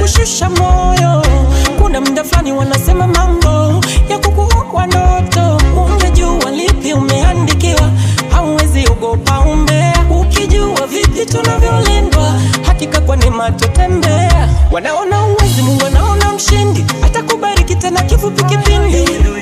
kushusha moyo. Kuna muda fulani wanasema mambo ya kukuua ndoto. Ungejua lipi umeandikiwa, hauwezi ogopa umbea. Ukijua vipi tunavyolindwa, hakika kwa neema tutembea. Wanaona uwezi, Mungu anaona mshindi, atakubariki tena kifupi kipindi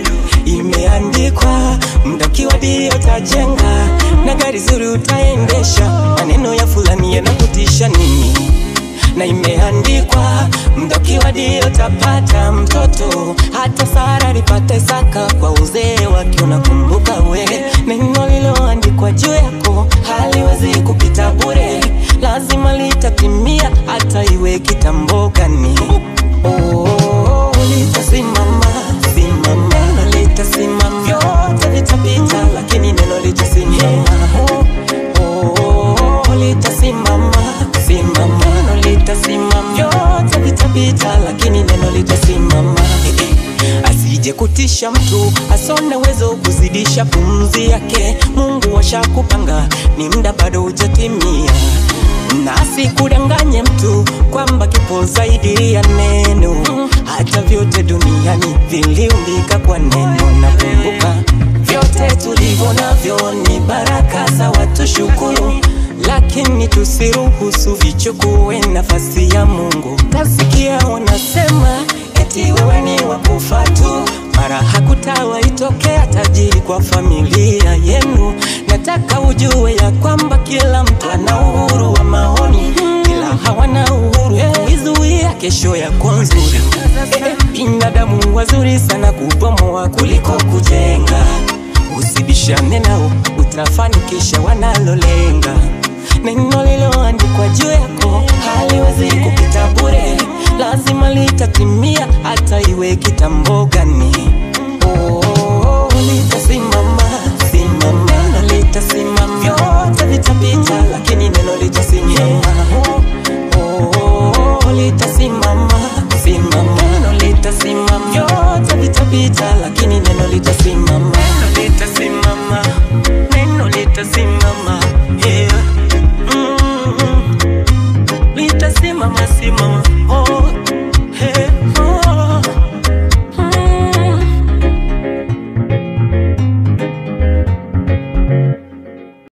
imeandikwa muda ukiwadia utajenga na gari zuri utaendesha maneno ya fulani yanakutisha nini na imeandikwa muda ukiwadia utapata mtoto hata sara lipate saka kwa uzee wake unakumbuka we neno liloandikwa juu yako haliwezi kupita bure lazima litatimia hata iwe kitambo gani oh, litasimama simama neno litasimama vyote vitapita lakini neno litasimama oh, oh, litasimama simama neno litasimama vyote vitapita lakini neno litasimama asije kutisha mtu asone uwezo kuzidisha pumzi yake mungu washakupanga ni mda bado hujatimia na asikudanganye mtu kwamba kipo zaidi ya neno hata vyote duniani viliumbika kwa neno na kumbuka vyote tulivyo navyo ni baraka za watu shukuru lakini tusiruhusu vichukue nafasi ya mungu tasikia wanasema eti wewe ni wakufa tu mara hakutawaitokea tajiri kwa familia yenu nataka ujue ya kwamba kila mtu ana uhuru wa maoni ila hawana uhuru kuizuia kesho ya nzuri Eh, binadamu wazuri sana kubomoa kuliko kujenga usibishane nao utafanikisha wanalolenga neno liloandikwa juu yako haliwezi kupita bure lazima litatimia hata iwe kitambo